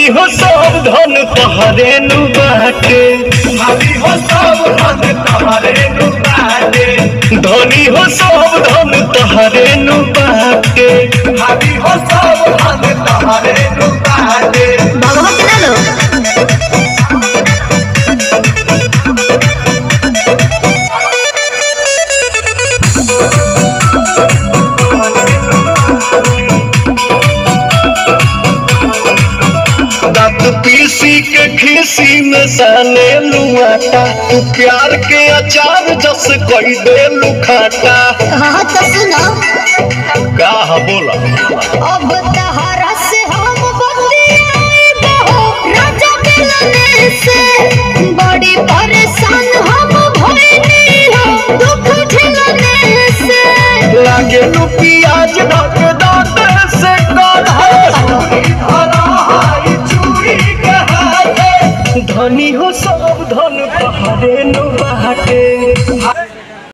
हो सब धन तोहरे नु बाटे भाभी हो सब धन तोहरे नु बाटे धनी हो सब धन तोहरे नु बाटे भाभी हो सब धन तोहरे नु बाटे भगवत ना लो दांत पीसी के खीसी में साने लुआटा तू प्यार के अचार जस कई दे लुखाटा हाँ तो सुनो का हा बोला अब तहरा से हम बतियाए बहो राजा मिलने से बड़ी परेशान हम भइनी हो दुख झेलने से लागे लू प्याज ढक दांत से काढ़ा धरा हाई चूड़ी के हाथे धनी हो सब धन तोहरे नु बाटे